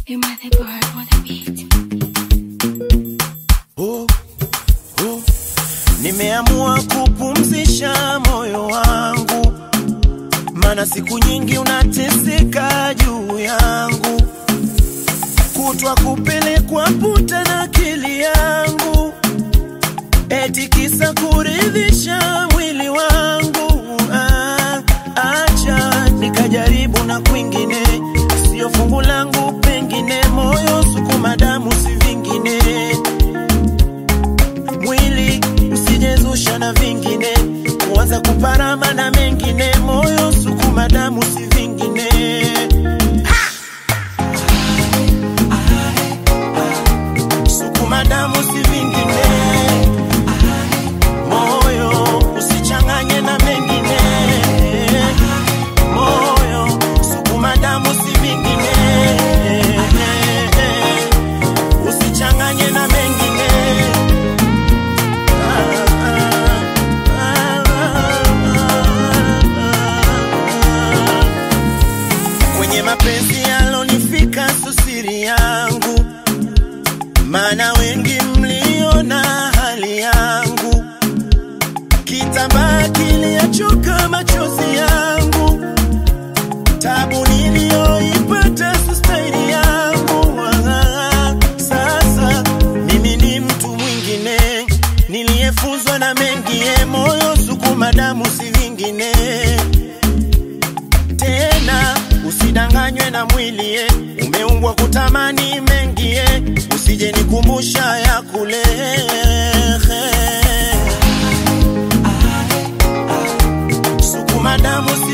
You mother bird on the beat. oh, oh. Nimeamua kupumzisha moyo wangu, mana siku nyingi unateseka juu yangu, kutwa kupelekwa puta na akili yangu, eti kisa kuridhisha mwili wangu. Ah, acha nikajaribu na kwingine, sio fungu langu, pengine moyo sukuma damu, si vingine mwili usijezusha na vingine, kuanza kuparama na mengine, moyo sukuma damu, si vingine. Sukuma damu, si vingine, moyo usichanganye na mengine, moyo sukuma damu, si vingine, usichanganye na mengine. Kwenye mapenzi yalonifika susiri yangu, maana wengi mliona hali yangu, kitambaa kiliyachoka machozi yangu, tabu niliyoipata sustaini yangu. Ah, Sasa mimi ni mtu mwingine niliyefunzwa na mengie, moyo sukuma damu, si vingine tena usidanganywe na mwili eh. umeumbwa kutamani mengie usije nikumbusha ya kule sukuma damu si